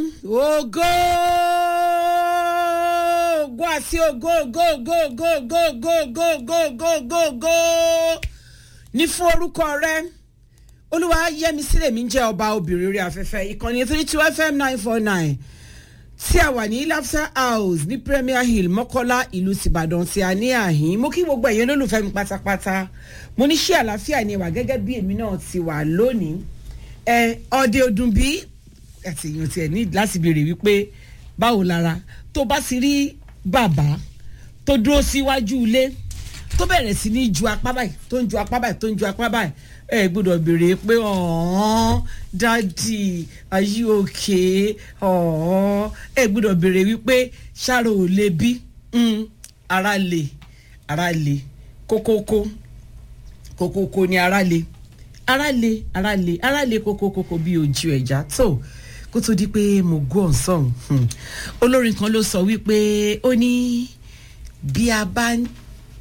ògo ògo àti ògo ògo ògo ògo ògo ògo ògo ògo ògo ògo ògo ní fún orúkọ rẹ olúwa yẹmi sílẹ̀ mi ń jẹ́ ọba obìnrin orí afẹ́fẹ́ ìkànnì three two fm nine four nine tí a wà ní lafsa house ní premier hill mọ́kọ́lá ìlú tìbàdàn tí a ní àhín mo kí gbogbo ẹ̀yin olólùfẹ́ mi pátápátá mo ní ṣé àlàáfíà ni wà gẹ́gẹ́ bí èmi náà ti wà lónìí ẹ ọdẹ ọdún bí àti èèyàn tiẹ̀ ní láti béèrè wípé báwo lára tó bá ti rí bàbá tó dúró síwájú ilé tó bẹ̀rẹ̀ sí ní ju apá báyìí tó ń ju apá báyìí tó ń ju apá báyìí ẹ gbọ́dọ̀ béèrè pé ọ̀hún dádì ayé òkè ọ̀hún ẹ gbọ́dọ̀ béèrè wípé ṣáàrò ò lè bí ara lè ara lè kókókó kókókó ni ara lè ara lè ara lè ara lè kókókókó bí ojú ẹja tó kó tó di pé mo gbọ́ ọ̀sán olórin kan ló sọ wípé ó ní bí a bá ń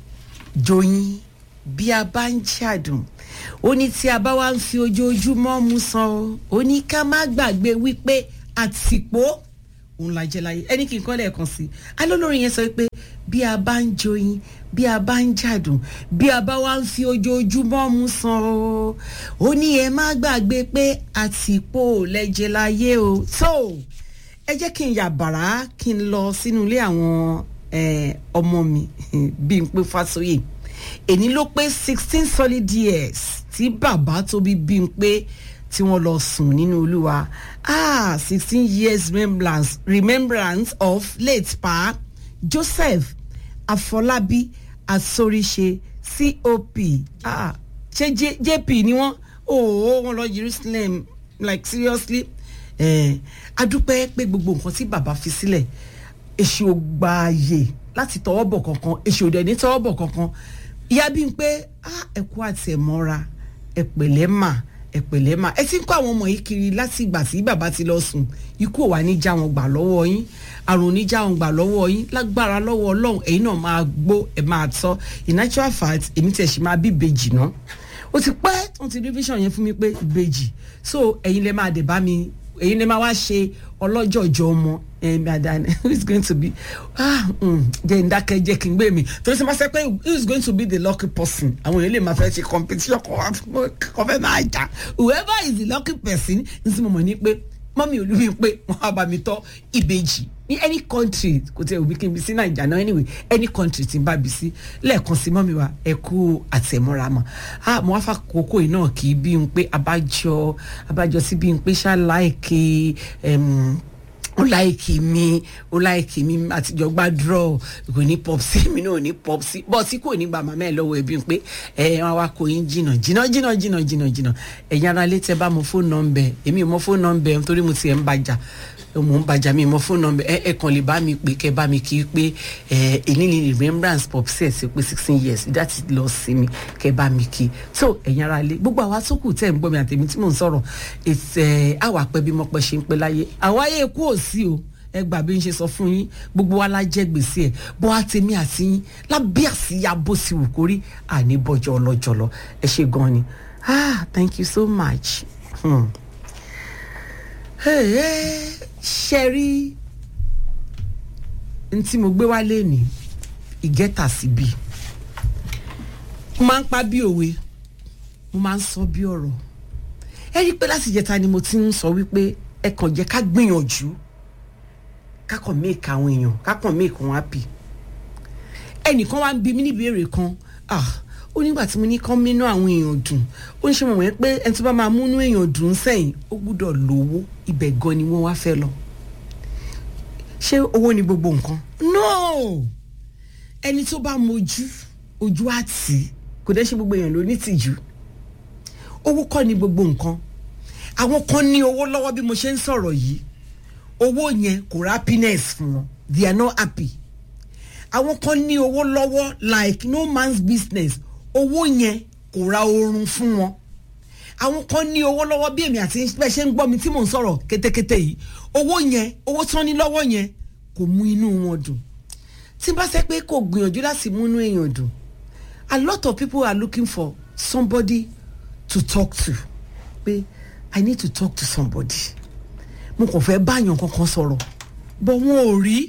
joyin bí a bá ń jàdùn ó ní tí a bá wá ń fi ojoojúmọ́ mu san o ó ní ká má gbàgbé wípé àtìpó òun la jẹ láyé ẹni kì í kọ́ lẹ́ẹ̀kan sí i alólórin yẹn sọ pé bí a bá ń joyin bí a bá ń jàdùn bí a bá wá ń fi ojoojúmọ́ mu san o ó ní ẹ má gbàgbé pé àtìpó lẹ́jẹ̀ láyé o tó ẹ jẹ́ kí n yà bàrá kí n lọ sínú ilé àwọn ọmọ mi bí n pé fásóyè èní ló pé sixteen solid years tí bàbá tó bí bí n pé tí wọ́n lọ sùn nínú olúwa ah sixteen years remembrance remembrance of late pa joseph afọlábí asoríṣe cop ah ṣé jp ni wọ́n oh wọ́n lọ jerusalem like seriously eh, adúpẹ́ pé gbogbo nǹkan tí bàbá fi sílẹ̀ èṣù ògbààyè láti tọwọ́ bọ̀ kankan èṣù òdẹ̀ ní tọwọ́ bọ̀ kankan ìyá bí n pé ẹ̀kú àti ẹ̀mọ́ra ẹ̀pẹ̀lẹ́ mà ẹ̀pẹ̀lẹ́ mà ẹ ti ń kó àwọn ọmọ yìí kiri láti ìgbà tí bàbá ti lọ sùn ikú ò wá ní já wọn gbà lọ́wọ́ yín àrùn ní já wọn gbà lọ́wọ́ yín lágbára lọ́wọ́ ọlọ́run ẹ̀yin náà máa gbó ẹ̀ máa tọ́ in natural fact èmi tẹ̀ ṣì máa bí ìbejì náà ó ti pẹ́ wọ́n ti rí vision yẹn fún mi pé ìbejì so ẹ̀yin lè máa dé bá mi èyí ni máa wá ṣe ọlọ́jọ̀jọ̀ ọmọ ẹ̀mí àdáni who is going to be ah jẹ́ ìdákẹ́ jẹ́ kí n gbé mi torí sẹ́ máa sẹ́ pé who is going to be the lucky person àwọn èèyàn lè máa fẹ́ ṣe competition kan fẹ́ máa jà whoever is the lucky person n sì mọ̀ mọ̀ ní pé mọ́mí olúmi pé wọ́n á bá mi tọ́ ìbejì ní any country kò tẹ òbí kí n bí sí naija náà anyway any country tí n bá bí sí lẹ́ẹ̀kan sí mọ́mí wa ẹ kú àtẹ̀mọ́ra mọ́ ah mo wá fà kókó yìí náà kì í bí n pé abájọ abájọ sí bí n pé ṣáláìkì ó láìkì mi ó láìkì mi àtijọ́ gbàdúrà kò ní pọ́psí mi náà ní pọ́psí bọ́ọ̀sì kò ní gba màmá ẹ̀ lọ́wọ́ ẹbí pé ẹ wọn wá kó yín jìnnà jìnnà jìnnà jìnnà jìnnà jìnnà ẹ̀yin ara létí ẹ bá mọ fóònù nọ́mbẹ èmi ò mọ fóònù nọ́mbẹ nítorí mo tiẹ̀ ń bàjá mo ń bàjá mi mọ fóònù nọ́mbẹ ẹ ẹ kàn lè bá mi pè kẹ bá mi kí pé ẹ èyí ni remembrance pọ́psí ẹ̀ sí pé sixteen years that is lọ sí mi kẹ bá mi kí so ẹ̀yin ara lé gbogbo àwa tó kù tẹ̀ ń gbọ́ mi àtẹ̀mí tí mò ń sọ̀rọ̀ ètè àwa pẹ́ bí mo pẹ́ ṣe ń pẹ́ láyé àwa yẹ kú ò sí o ẹ gbà bí n ṣe sọ fún yín gbogbo wa la jẹ gbèsè ẹ bó a tèmi àti yín lábẹ́ àsíyá bó sì wù kórí àní bọ́jọ́ ọlọ́jọ́lọ́ ẹ ṣe gan ni ah thank you so much. Hmm. Hey, hey, ṣe rí n tí mo gbé wálé ní ìgẹ́ta síbí mo máa ń pa bí òwe mo máa ń sọ bí ọ̀rọ̀ ẹ rí i pé láti jẹta ni mo ti ń sọ wípé ẹ kàn jẹ́ ká gbìyànjú kákan make àwọn èèyàn kákan make wọn happy ẹnìkan wá ń bi mí ní ìbéèrè kan ah ó nígbà tí mo ní kán mínú àwọn èèyàn dùn ó ní ṣe mọ̀ wọ́n pé ẹni tó bá máa múnú èèyàn dùn sẹ́yìn ó gbúdọ̀ lówó ibẹ̀ gan ni wọ́n wá fẹ́ lọ ṣé owó ni gbogbo nǹkan no ẹni tó bá mojú ojú àti kò dẹ́ ṣe gbogbo èèyàn ló ní tìjú owó kọ́ ni gbogbo nǹkan àwọn kan ní owó lọ́wọ́ bí mo ṣe ń sọ̀rọ̀ yìí owó yẹn kò rà happiness fún wọn they are not happy àwọn kan ní owó lọ́wọ́ like no man's business owó yẹn kò ra oorun fún wọn àwọn kan ní owó lọ́wọ́ bí èmi àti bẹ́ẹ̀ ṣe ń gbọ́ mi tí mò ń sọ̀rọ̀ kétékété yìí owó yẹn owó tán ní lọ́wọ́ yẹn kò mú inú wọn dùn tí bá ṣe pé kò gbìyànjú láti mú inú èèyàn dùn a lot of people are looking for somebody to talk to pé i need to talk to somebody mo kàn fẹ́ báyàn kankan sọ̀rọ̀ bọ́ wọn ò rí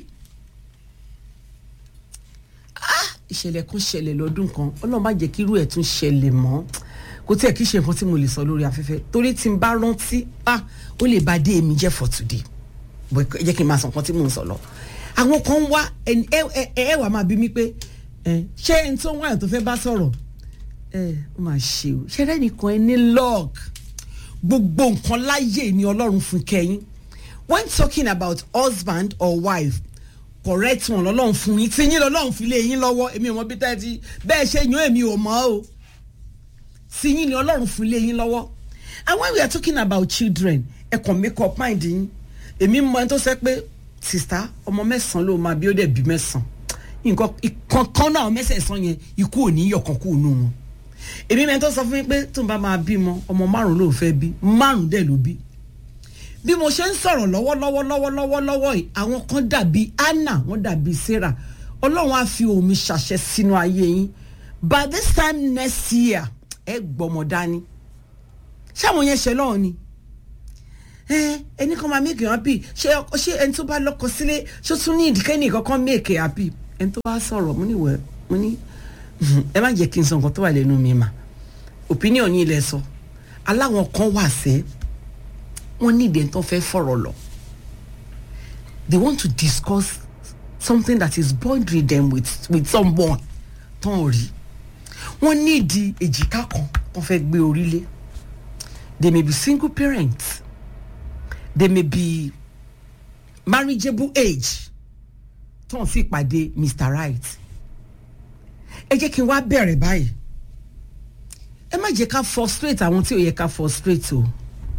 ìṣẹ̀lẹ̀ kan ṣẹlẹ̀ lọ́dún kan ọlọ́run má jẹ́ kí irú ẹ̀ tún ṣẹlẹ̀ mọ́ kò tí ẹ̀ kí ṣe nǹkan tí mo lè sọ lórí afẹ́fẹ́ torí tí n bá rántí ah ó lè bá dé èmi jẹ́ for today bọ́ ẹ jẹ́ kí n máa sọ nǹkan tí mò ń sọ lọ àwọn kan wá ẹ ẹ ẹ wà máa bí mi pé ṣé ẹni tó ń wáyà tó fẹ́ bá sọ̀rọ̀ ẹ ó máa ṣe o ṣe rẹ́nìkan ẹ ní lọ́ọ̀k gbogbo nǹkan láyè ni ọlọ́run fún kẹ́yìn when talking about husband or wife correct wọn lọ́lọ́run fún yín tí yín lọ́lọ́run fi lé yín lọ́wọ́ èmi ò mọ bí tẹ́tí bẹ́ẹ̀ ṣe yan èmi ò mọ̀ o tí yín ni ọlọ́run fún lé yín lọ́wọ́ and when we are talking about children ẹ kàn make up mind yín èmi mọ ẹni tó sẹ pé sista ọmọ mẹ́sàn-án ló máa bí ó dẹ̀ bí mẹ́sàn-án nǹkan ìkankan náà mẹ́sẹ̀ẹ̀sán yẹn ikú ò ní yọ̀ kan kú nù wọn èmi mẹ́ni tó sọ fún mi pé tó ń bá máa bímọ ọmọ márùn ló fẹ́ bí márùn dẹ̀ ló bí bí mo ṣe ń sọ̀rọ̀ lọ́wọ́lọ́wọ́ lọ́wọ́lọ́wọ́ lọ́wọ́ yìí àwọn kan dàbí anna wọ́n dàbí sarah ọlọ́run á fi omi ṣàṣẹ sínú ayé yín by this time next year ẹ gbọ́mọ dání ṣáwọn yẹn ṣe lọ́wọ́ ni ẹni kan máa make you happy ṣé ṣé ẹni tó bá lọ́kọ sílé ṣó tún ní ìdíkẹ́ni kankan make you happy ẹni tó bá sọ̀rọ̀ mo ní wẹ̀ mo ní ẹ má jẹ́ kí n sọ nǹkan tó wà lẹ́nu mi mà opinion yín lẹ sọ aláwọn kan wà sẹ́ wọ́n ní ìdẹ́ tó fẹ́ fọ̀rọ̀ lọ they want to discuss something that is bothering them with with someone tó ń rí wọ́n ní ìdí èjìká kan tó fẹ́ gbé orílẹ̀ they may be single parents they may be marriageable age tó ń fi pàdé mr right ẹ jẹ́ kí n wá bẹ̀rẹ̀ báyìí ẹ má jẹ́ ká frustrate àwọn tí ò yẹ ká frustrate o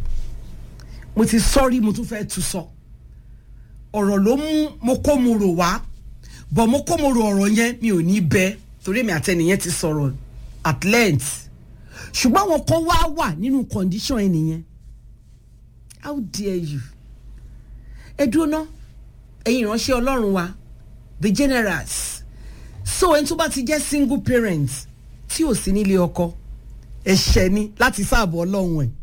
mo ti sọ́rí mo tún fẹ́ tu sọ ọ̀rọ̀ ló mú mo kó mo rò wá bọ̀ mo kó mo rò ọ̀rọ̀ yẹn mi ò ní bẹ́ torí mi àtẹnìyẹn ti sọ̀rọ̀ at length ṣùgbọ́n àwọn kan wá wà nínú condition ẹnìyẹn how dare you ẹ dúró ná ẹ̀yin ìránṣẹ́ ọlọ́run wa the generals so ẹni tó bá ti jẹ́ single parent tí ò sí nílé ọkọ ẹ̀ṣẹ̀ ni láti sáàbọ̀ ọlọ́run ẹ̀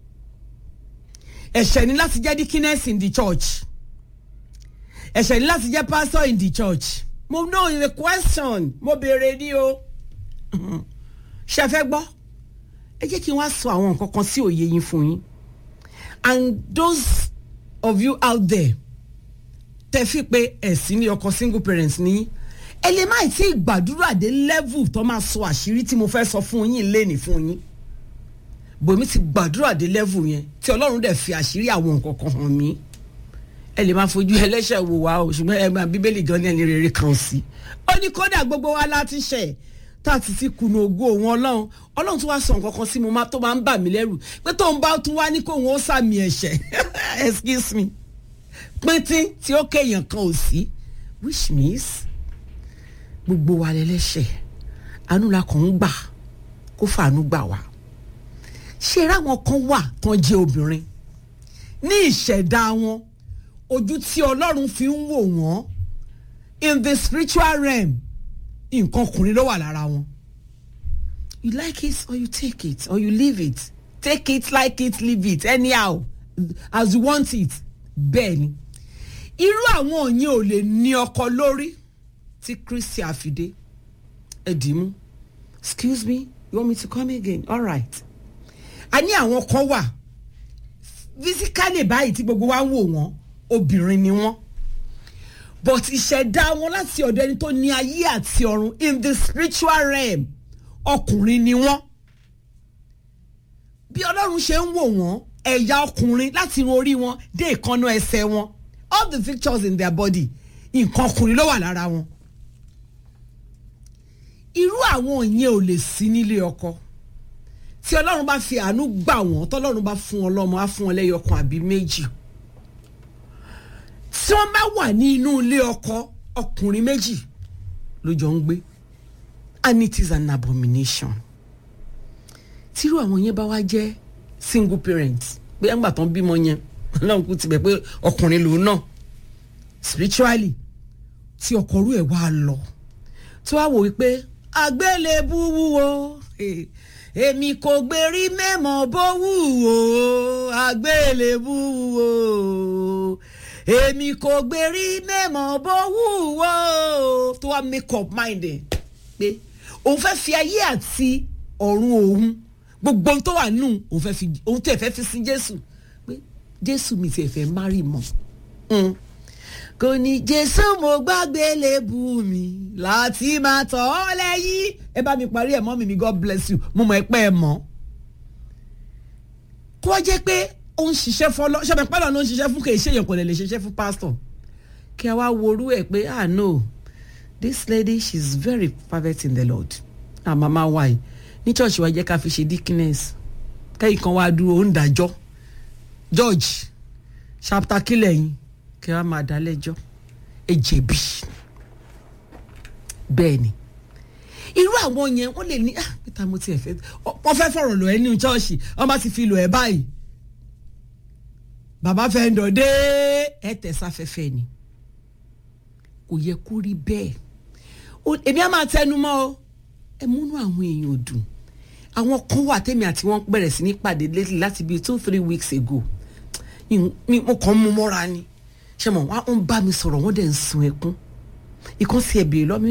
ẹ̀ṣẹ̀ ni láti jẹ́ deaconess in the church ẹ̀ṣẹ̀ ni láti jẹ́ pastor in the church mo know the question mo béèrè ní o ṣe fẹ́ gbọ́ ẹ jẹ́ kí n wá sọ àwọn nǹkan kan sí òye yín fún yín and those of you out there tẹ fi pé ẹ̀sìn ní ọkọ single parents ní ẹ lè má tí ì gbàdúrà dé level tó máa sọ àṣírí tí mo fẹ́ sọ fún yín léni fún yín bòmí ti gbàdúrà dé level yẹn tí ọlọ́run dẹ̀ fi àṣírí àwọn nǹkan kan hàn mí ẹ lè máa fojú ẹlẹ́ṣẹ̀ wò wá o ṣùgbọ́n ẹ máa bíbélì gan ní ẹni rere kan sí ó ní kódà gbogbo wa láti ṣẹ̀ tá a ti ti kùnà ògo òun ọlọ́run ọlọ́run tó wá sọ nǹkan kan sí mo tó máa ń bà mí lẹ́rù pé tóun bá tún wá ní kóun ó sàmì ẹ̀ṣẹ̀ excuse me píntín tí ó kéèyàn kan ò sí which means gbogbo wa lẹ́lẹ́ṣẹ̀ àánú la kàn ń gbà kó fàánú gbà wá ṣé ráwọn kan wà kan jẹ́ obìnrin ní ìṣẹ̀dá wọn ojú tí ọlọ́run fi ń wò wọ́n in the spiritual realm nǹkan ọkùnrin ló wà lára wọn you like it or you take it or you leave it take it like it leave it anyhow as you want it bẹ́ẹ̀ ni irú àwọn yẹn ò lè ní ọkọ lórí tí kristi àfidé ẹ dì í mú excuse me you want me to come again all right a ní àwọn kan wà physically báyìí tí gbogbo wa ń wò wọ́n obìnrin ni wọ́n but ìṣẹ̀dá wọn láti ọ̀dọ̀ ẹni tó ní ayé àti ọ̀run in the spiritual realm ọkùnrin ni wọ́n bí ọlọ́run ṣe ń wò wọ́n ẹ̀yà ọkùnrin láti irun orí wọn dé ìkànnà ẹsẹ̀ wọn all the pictures in their body nǹkan ọkùnrin ló wà lára wọn irú àwọn yẹn ò lè sí nílé ọkọ tí ọlọ́run bá fi àánú gbà wọ́n tọ́lọ́run bá fún wọn lọ́mọ á fún wọn lẹ́yọkan àbí méjì tí wọ́n bá wà ní inú ilé ọkọ ọkùnrin méjì ló jọ ń gbé and it is an abomination tírú àwọn yẹn bá wá jẹ́ single parent pé ẹgbà tán bímọ yẹn ọlọ́run kú tibẹ̀ pé ọkùnrin lòun náà spiritually tí ọkọ orú ẹ̀ wá lọ tí wàá wò wípé àgbélébú wúwo èmi kò gbérí mẹ́mọ̀ bó wù ó àgbélébù o èmi kò gbérí mẹ́mọ̀ bó wù ó tó wá make up mind ẹ̀ pé òun fẹ́ fi ayé àti ọ̀run òun gbogbo ohun tó wà nù òun fẹ́ fi òun tẹ̀ fẹ́ fi sin Jésù pé Jésù mi ti ẹ̀ fẹ́ márì mọ́ kò ní Jésù mo gbàgbé lébù mi láti máa tọ̀ ọ́ lẹ́yìn ẹ bá mi parí ẹ̀ mọ́ mi mi God bless you mo mọ̀ ẹ pẹ́ ẹ mọ́ kó wá jẹ́ pé ó ń ṣiṣẹ́ fọlọ́ ṣẹ́mi pẹ́lú ló ń ṣiṣẹ́ fún kì í ṣe èèyàn kò lè lè ṣiṣẹ́ fún pásítọ̀ kí a wá worú ẹ̀ pé ah no this lady she is very fervent in the Lord ah mama wa yìí ní church wa jẹ́ ká fi ṣe deaconess kẹ́yìn kan wá dúró ó ń dájọ́ George chapter kílẹ̀ yín kí wọ́n máa dá lẹ́jọ́ ẹ jẹ̀bi bẹ́ẹ̀ ni irú àwọn yẹn wọ́n lè ní ah peter mo ti ẹ̀ fẹ́ wọ́n fẹ́ fọ̀rọ̀ lọ ẹ́ ní chọ́ọ̀ṣì wọ́n bá ti fi lọ ẹ́ báyìí bàbá fẹ́ ń dọ̀dé ẹ tẹ̀sáfẹ́fẹ́ ni kò yẹ kó rí bẹ́ẹ̀ èmi á máa tẹnu mọ́ ọ ẹ múnú àwọn èèyàn dùn àwọn kan wà tẹ́mi àti wọ́n bẹ̀rẹ̀ sí ní pàdé lately láti bíi two three weeks ago mo kàn ń mú mọ́ra ni ṣe mọ̀ wọ́n bá mi sọ̀rọ̀ wọ́n dẹ̀ ń sun ẹkún ìkànsí ẹ̀ bèèrè lọ́mí